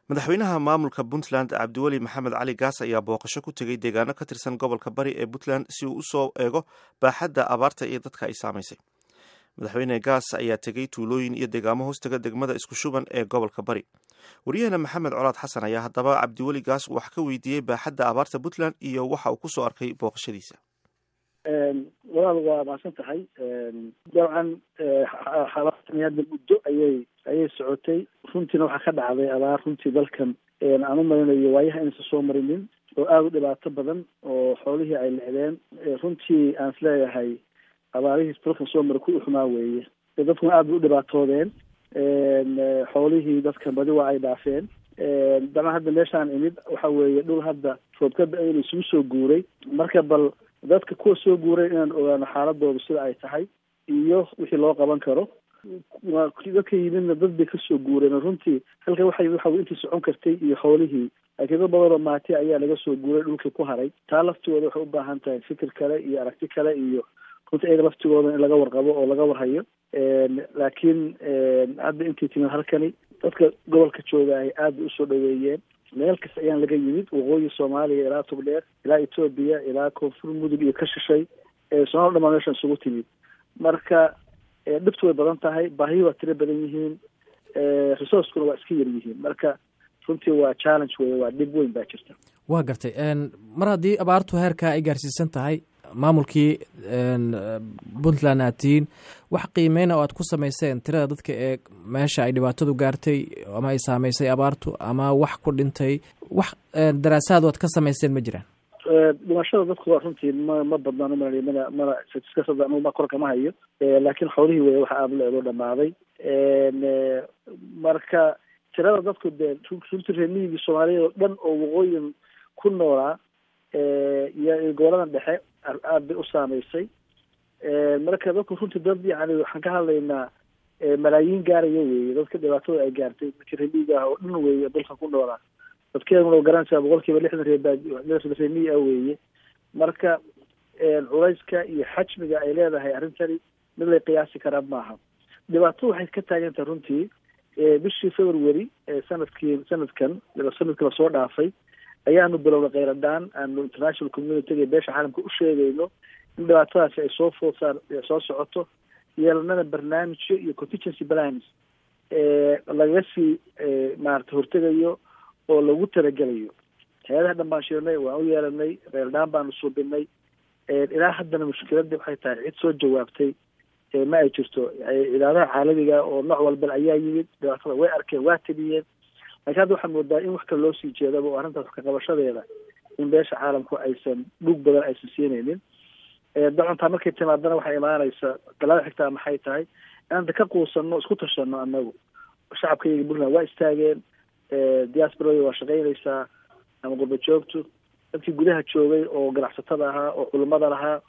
madaxweynaha maamulka puntland cabdiweli maxamed cali gaas ayaa booqasho ku tegey deegaano ka tirsan gobolka bari ee puntland si uu usoo eego baaxadda abaarta iyo dadka ay saamaysay madaxweyne gaas ayaa tegey tuulooyin iyo deegaamo hoostaga degmada isku shuban ee gobolka bari waryaheena maxamed colaad xasan ayaa haddaba cabdiweli gaas wax ka weydiiyey baaxadda abaarta puntland iyo waxa uu kusoo arkay booqashadiisa walaal waa mahadsan tahay dabcan xabaartani hadda muddo ayay ayay socotay runtiina waxaa ka dhacday abaar runtii dalkan aan u marinayo waayaha inaysan soo marinin oo aada u dhibaato badan oo xoolihii ay lecdeen runtii aan is leeyahay abaarihii dalkan soo mara ku uxumaa weeye dadkuna aada bay u dhibaatoodeen xoolihii dadkan badi waa ay dhaafeen dabcan hadda meeshaan imid waxa weeye dhul hadda roobka da-ayna isugu soo guuray marka bal dadka kuwa soo guuray inaan ogaano xaaladooda sida ay tahay iyo wixii loo qaban karo dadka yimidna dad bay kasoo guureen runtii halka waxa yimid waxa intii socon kartay iyo xoolihii laakiin dad badanoo maati ayaa laga soo guuray dhulkii ku haray taa laftigooda waxay u baahan tahay fikir kale iyo aragti kale iyo runtii ayaga laftigooda in laga warqabo oo laga warhayo laakiin hadda intii timid halkani dadka gobolka jooga ay aada usoo dhaweeyeen meel kasta ayaan laga yimid waqooyi soomaaliya ilaa tubdheer ilaa etoobiya ilaa koonfur mudug iyo ka shishay somaal dhamaan meeshan isugu timid marka dhibtu way badan tahay baahiyi waa tiro badan yihiin resourcekuna waa iska yar yihiin marka runtii waa challenge wey waa dhib weyn baa jirta waa gartay mar haddii abaartu heerkaa ay gaarsiisan tahay maamulkii puntland aad tihiin wax qiimeyna oo aad ku samayseen tirada dadka ee meesha ay dhibaatadu gaartay ama ay saameysay abaartu ama wax ku dhintay wax daraasaad oo aad ka samayseen ma jiraan dhimashada dadku waa runtii ma ma badnaan umalay mana mana statiskasada anugu ma kor kama hayo laakiin xoolihii wey waxa aada leedoo dhamaaday marka tirada dadku dee runtii reemiyigii soomaaliyeed oo dhan oo waqooyin ku noolaa iyo goboladan dhexe aada bay u saameysay marka dadku runtii dad yani waxaan ka hadlaynaa malaayiin gaaraya weeye dadka dhibaatada ay gaartay dadka reemiyiga ah oo dhan weeye dalka ku noolaa dadkeeduna garanaysaa boqol kiiba lixdan reebaa reemiyi ah weeye marka culayska iyo xajmiga ay leedahay arrintani mid lay qiyaasi karaa maaha dhibaatadu waxay ka taagan tahay runtii bishii february sanadkii sanadkan sanadkii lasoo dhaafay ayaanu bilowna kheyradhaan aanu international communityga beesha caalamka u sheegayno in dhibaatadaasi ay soo food saar soo socoto yeelanana barnaamijyo iyo contingency plans lagaga sii maarata hortegayo oo lagu talagelayo hay-adaha dhan baan shirnay waan u yeelanay kheyradhaan baanu suubinay ilaa haddana mushkiladii waxay tahay cid soo jawaabtay ma ay jirto cidaadaha caalamiga oo nooc walba ayaa yimid dhibaatada way arkeen waa tabiyeen lakin hadda waxaa moodaa in wax kale loo sii jeedaba oo arrintaas kaqabashadeeda in beesha caalamku aysan dhug badan aysan siinaynin dacantaa markay timaadana waxay imaanaysa galaada xigtaa maxay tahay inanta ka quusano isku tashano anagu shacabka iyaga puntland waa istaageen diasporada waa shaqaynaysaa ama gurba joogtu dadkii gudaha joogay oo ganacsatada ahaa oo culimada lahaa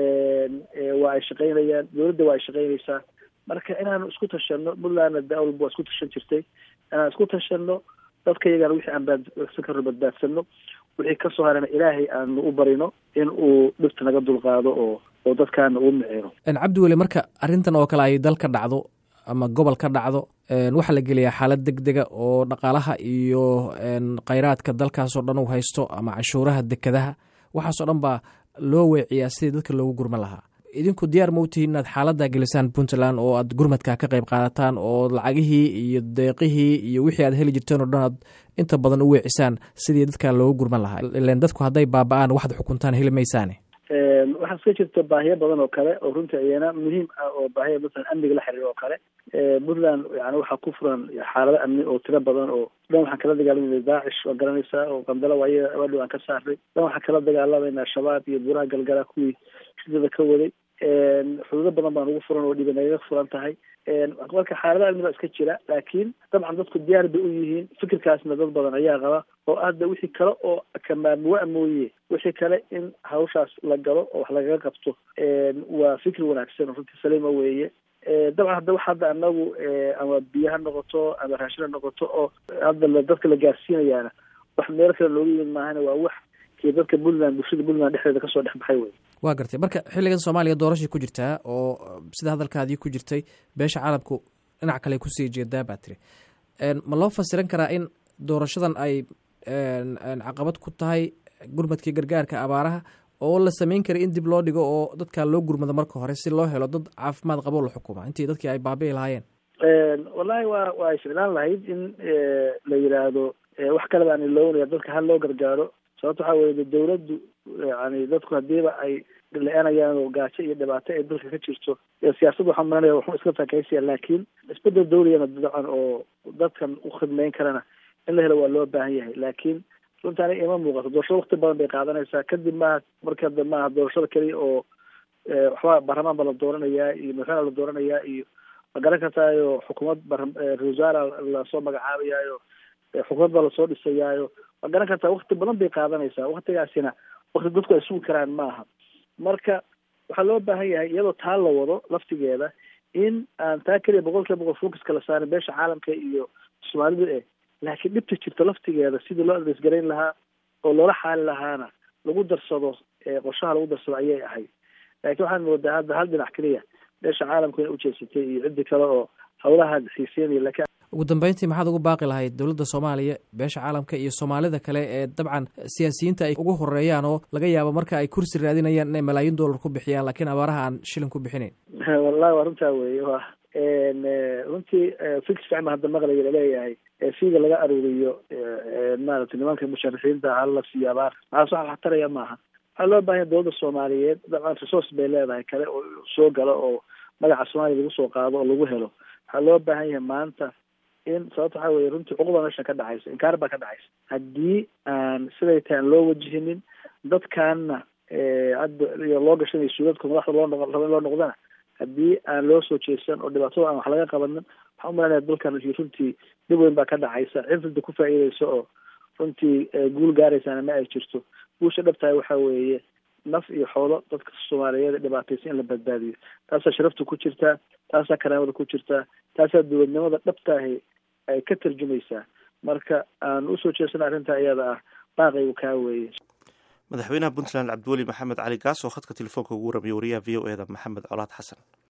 waa ay shaqaynayaan dowladda waa ay shaqaynaysaa marka inaanu isku tashano puntlandna dawalba waa isku tashan jirtay inaan isku tashano dadka iyagana wixii aan baadsan karno badbaadsano wixii kasoo harana ilaahay aanu u barino in uu dhibta naga dulqaado oo oo dadkaana uu micino cabdiweli marka arrintan oo kale ay dal ka dhacdo ama gobol ka dhacdo waxaa la geliyaa xaalad deg dega oo dhaqaalaha iyo kheyraadka dalkaasoo dhan uu haysto ama cashuuraha dekadaha waxaasoo dhan baa loo weeciyaa sidii dadka loogu gurman lahaa idinku diyaar ma u tihiin inaad xaaladdaa gelisaan puntland oo aad gurmadka ka qayb qaadataan oo lacagihii iyo deeqihii iyo wixii aad heli jirteen oo dhan aad inta badan u weecisaan sidii dadka loogu gurman lahaa ilan dadku hadday baaba-aan waxaad xukuntaan heli maysaane waxaa iska jirta baahiyo badan oo kale oo runtii ayana muhiim ah oo baahiya masalan amniga la xiriir oo kale puntland yani waxaa ku furan xaalado amni oo tiro badan oo dhan waxaan kala dagaalamayna daacish waa garanaysaa oo qandalo waaya abaadhow aan ka saarnay dhan waxaan kala dagaalamayna shabaab iyo buuraha galgala kuwii shidada ka waday xuduudo badan baan ugu furan oo dhiba nagaga furan tahay marka xaalada amniga iska jira laakiin dabcan dadku diyaar bay u yihiin fikirkaasna dad badan ayaa qaba oo hadda wixii kale oo kamaamuwa mooye wixii kale in hawshaas la galo oo wax lagaga qabto waa fikir wanaagsan runtii saliima weeye dabcan hadda wax hadda anagu ama biyo ha noqoto ama raashin ha noqoto oo hadda dadka la gaarsiinayaana wax meel kale looga yimid maahana waa wax kii dadka puntland bulshada puntland dhexdeeda kasoo dhex baxay wey waa gartay marka xilligan soomaaliya doorashay ku jirtaa oo sida hadalkaadii ku jirtay beesha caalamku dhinac kale kusii jeedaa baa tiri ma loo fasiran karaa in doorashadan ay caqabad ku tahay gurmadkii gargaarka abaaraha oo la samayn karay in dib loo dhigo oo dadkaa loo gurmado marka hore si loo helo dad caafimaad qabo la xukuma intii dadkii ay baabi'i lahaayeen wallahi waa waa ay ficlaan lahayd in la yidhaahdo wax kaleba aan iloonaya dadka hal loo gargaaro sababto waxaa weye dawladdu yani dadku hadiiba ay la-aanayaan oo gaajo iyo dhibaato ay dalka ka jirto siyaasadda waxaan malanaya waxu iska takaysiya laakiin isbedel dawligana dacan oo dadkan u khidmeyn karana in la helo waa loo baahan yahay laakiin runta aniga ima muuqato doorashada wakti badan bay qaadanaysaa kadib maaha marka da maaha doorashada keliya oo waxba baarlamaan ba la dooranayaa iyo madaxweyne la dooranayaa iyo ma garan kartaayo xukuumad ra-isul wasaara lasoo magacaabayaayo xukuumad baa lasoo dhisayaayo ma garan kartaa wakti badan bay qaadanaysaa waktigaasina wakti dadku ay sugi karaan maaha marka waxaa loo baahan yahay iyadoo taa la wado laftigeeda in aan taa keliya boqol kiiba boqol focuska la saarin beesha caalamka iyo soomaalida eh laakiin dhibta jirta laftigeeda sidii loo adreysgarayn lahaa oo loola xaali lahaana lagu darsado qorshaha lagu darsado ayay ahayd laakiin waxaan moodaa hadda hal dhinac keliya beesha caalamku inay ujeedsatay iyo ciddi kale oo hawlaha xiiseynaya lakin ugu dambeyntii maxaad ugu baaqi lahayd dowladda soomaaliya beesha caalamka iyo soomaalida kale ee dabcan siyaasiyiinta ay ugu horeeyaan oo laga yaabo marka ay kursi raadinayaan inay malaayiin dollar ku bixiyaan laakiin abaaraha aan shilin ku bixinayn wallahi waa runtaa weeye wa runtii fix ficma hadda maqlaya laleeyahay fiiga laga aruuriyo maaragtay nimanka musharixiinta hala siiyo abaar maxaas waxa wax taraya maaha waxaa loo bahanya dowladda soomaaliyeed dabcan resource bay leedahay kale oo soo galo oo magaca soomaaliya lagu soo qaado oo lagu helo waxaa loo baahan yahay maanta in sababta waxaa weye runtii cuquba meesha ka dhacaysa inkaar baa ka dhacaysa haddii aan siday tahay aan loo wajihinin dadkaana hadda iyo loo gashanayo suudadka madaxda loo noqo raba in loo noqdana haddii aan loo soo jeesan oo dhibaatada aan wax laga qabanin waxaan umalanaya dalkan runtii dhib weyn baa ka dhacaysa cifrida ku faa'iideysa oo runtii guul gaaraysaana ma ay jirto guusha dhabtahay waxaa weeye naf iyo xoolo dadka soomaaliyeed dhibaataysa in la badbaadiyo taasaa sharafta ku jirtaa taasaa karaamada ku jirtaa taasaa dowladnimada dhabtaahi ay ka tarjumaysaa marka aan usoo jeesana arrintaa iyada ah baaqaygu kaa weeye madaxweynaha puntland cabdiweli maxamed cali gaas oo khadka telefoonka ugu warramiyay wariyaha v o e da maxamed colaad xasan